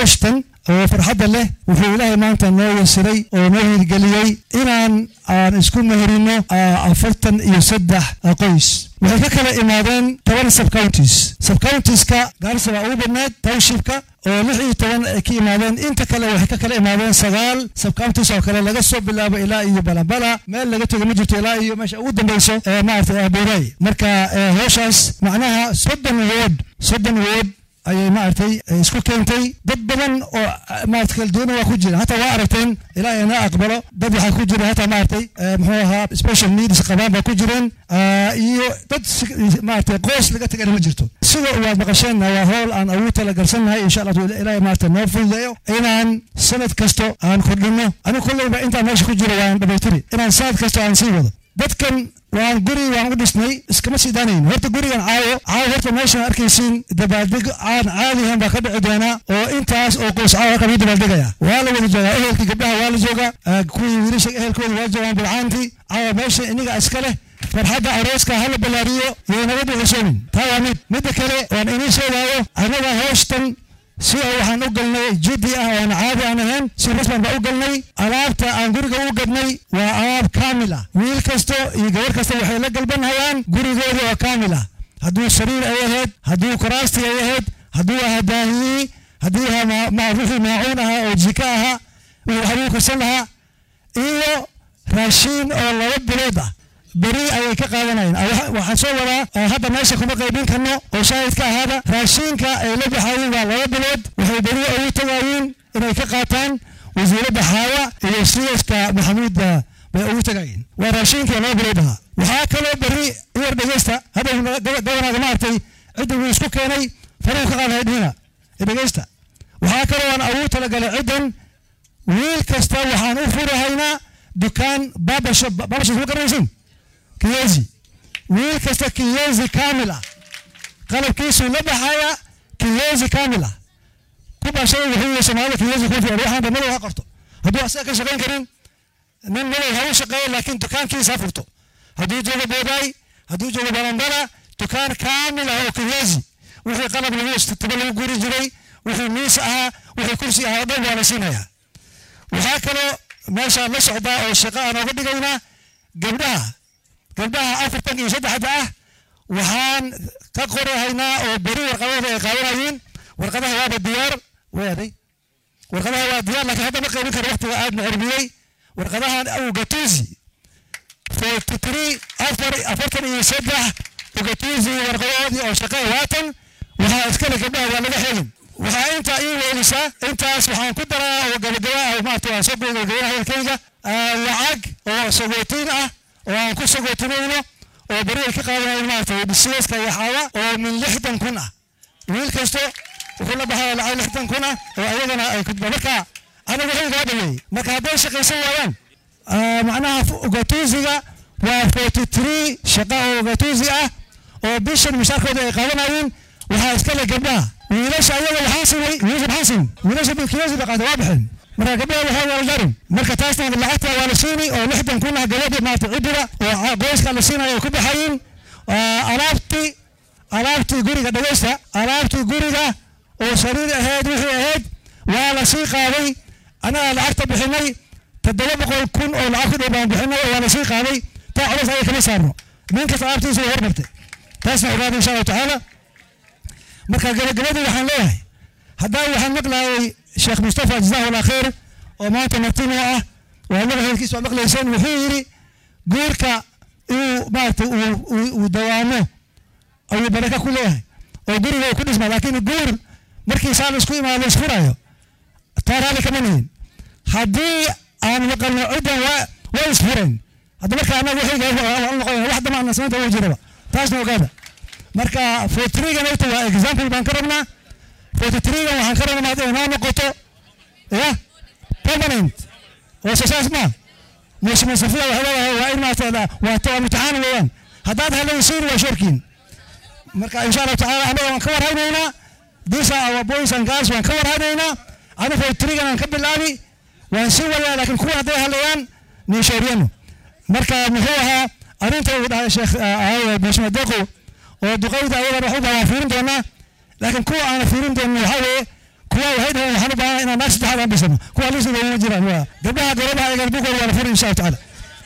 hooshtan oo farxadda leh wuxuu ilaahay maanta noo yasiray oo noo hirgeliyey inaan aan isku meherino afartan iyo saddex qoys waxay ka kala imaadeen toban subcounties subcountiska gaarisa waa ugu badneed townshipka oo lix iyo toban ay ka imaadeen inta kale waxay ka kala imaadeen sagaal subcounties oo kale laga soo bilaabo ilaa iyo balabala meel laga tego ma jirto ilaa iyo meesha ugu dambeyso ee maaragtay abuuray marka howshaas macnaha soddon ward soddon ward ayay maaragtay isku keentay dad badan oo maarata kala duwana waa ku jira hataa waa aragteen ilaa ina aqbalo dad waxaa ku jira hataa maaragtay muxuu ahaa special needs qabaan baa ku jireen iyo dad maaragtay qoys laga tagana ma jirto sida waad maqasheenna waa howl aan ugu talagalsannahay insha allah ilaahay maarata noo fududeeyo inaan sanad kasto aan kordhino anigu kolleyba intaan meesha ku jiro waan dhamaytiri inaan sanad kasto aan sii wado dadkan waan guri waan u dhisnay iskama sii daanayn horta gurigan caawo caawo horta meeshaan arkaysiin dabaaldeg aan caadihan baa ka dhici doonaa oo intaas oo qoys caawo halka lagu dabaaldegaya waa la wada joogaa ehelkii gabdhaha waa la joogaa kuwii wiilasha ehelkooda waa joogaan bilcaantii caawa meesha iniga iska leh farxadda arooska hala ballaariyo iyo nabadda cusoomin taa waa mid midda kale waan inii sheegaayo annaga hooshtan si oo waxaan u galnay jiddi ah oon caadi aan ahayn si rasman baa u galnay alaabta aan guriga u gadnay waa alaab kaamil ah wiil kasto iyo gabar kasta waxay la galbanhayaan gurigooda oo kaamil ah hadduu sariir ay ahayd hadduu kuraastii ay ahayd hadduu ahaa daahiyii hadduu ahaa wixii maacuun ahaa oo jika ahaa wixii waxbuu karsan lahaa iyo raashiin oo laba bilood ah beri ayay ka qaadanayeen waxaan soo wadaa hadda meesha kuma qaybin karno oo shaahidka ahaada raashiinka ay la baxaayeen waa laba bilood waxay beri ugu tagayiin inay ka qaataan wasiiradda xaawa iyo siyaska maxamuud bay ugu tagayiin waa raashiinka laba bilood ahaa waxaa kaloo beri yar dhegeysta hadda gobonaaga maaragtay cidda wuu isku keenay faruu ka qaadahay dhina dhegeysta waxaa kaloo aan ugu talagalay ciddan wiil kasta waxaan u furahaynaa dukaan babasho babasho kuma garanaysin kiyezi wiil kasta kiyezi kaamil ah qalabkiisuu la baxaya kiyezi kaamil ah ku bashada wuxuu soomaalida kiyezi ku fiican waxaan madow ha qorto hadduu asaga ka shaqayn karin nin madow ha u shaqeeyo laakiin dukaankiisa ha furto hadduu joogo boodaay hadduu joogo balambala dukaan kaamil ah oo kiyezi wixii qalab lagu istitaba lagu guri jiray wixii miis ahaa wixii kursi ahaa oo dhan waa la siinayaa waxaa kaloo meesha la socdaa oo shaqo aan oga dhigaynaa gabdhaha gabdhaha afartan iyo saddexda ah waxaan ka qorahaynaa oo beri warqadahooda ay qaadanayeen warqadaha waaba diyaar weeday warqadaha waa diyaar laakiin hadda ma qaybin karo waqtiga aadna cirmiyey warqadahan ugatuzi forty three afar afartan iyo saddex ugatuzi warqadahoodii oo shaqada waatan waxaa iskale gabdhaha waa laga xelin waxaa intaa ii weelisaa intaas waxaan ku daraa oo gabagaba ah maarata waan soo gabagabaya hadalkayga lacag oo sagootiin ah oo aan ku sagootinayno oo beri ay ka qaadanayeen maarata bisiyaska iyo xaawa oo min lixdan kun ah wiil kasto wuxuu la baxaya lacag lixdan kun ah oo ayagana ay kudba marka aniga waxay kaa dhameeyey marka hadday shaqaysan waayaan macnaha ugatuusiga waa forty three shaqa oo ugatuusi ah oo bishan mushaarkooda ay qaadanayeen waxaa iska le gabdhaha wiilasha ayaga waxaan sinay wiilasha maxaan sin wiilasha bilkiyasi bay qaata waa baxeen marka gabdhaha waxaa waa la darin marka taasna lacagta waa la siinay oo lixdan kun ah gabadha maarata ciddida oo qoyska la siinayo ay ku baxayeen alaabtii alaabtii guriga dhageysta alaabtii guriga oo sariir ahayd wixii ahayd waa la sii qaaday annagaa lacagta bixinay toddoba boqol kun oo lacag ku dhow baan bixinay oo waa la sii qaaday taa culas aya kama saarno nin kasta alaabtiisa way hormartay taasna ogaada insha allahu tacaala marka gabagabadii waxaan leeyahay haddaan waxaan maqlayay sheekh mustafa jazahu allah khayr oo maanta martino ah waa naga hadalkiisa waa maqlayseen wuxuu yidhi guurka inuu maaragtay uu dawaamo ayuu baraka ku leeyahay oo guriga uu ku dhisma laakiin guur markii saa la isku imaado isfurayo taa raali kama nihin haddii aan maqalno ciddan waa waa isfureen hadda marka annaga waxay noqon wax damaana samaynta ugu jiraba taasna ogaada marka fortrigan ayta waa example baan ka rabnaa fortrigan waxaan ka rabnaa inay noo noqoto ya permanent oo sasaas ma mheshimiwa safia waxay leedahay waa in maarata waa to imtixaan weeyaan haddaad helaysiin waa shorkiin marka insha allahu tacaala annaga waan ka warhaynaynaa these are our boys and girls waan ka warhaynaynaa anu fortrigan aan ka bilaabi waan sii wadaa laakiin kuwa hadday helayaan ninshooriyano marka muxuu ahaa arrinta uu dhahay sheekh mheshimiwa deqo oo duqayda ayagana waxu waa fiirin doonaa laakiin kuwa aana fiirin doonin waxaa weeye kuwa waxay dhaheen waxaan u baahan inaan naag saddexaad aan dhisano kuwa lisada uma jiraan waa gabdhaha gorobaha egan bugood waa la furi insha allahu tacaala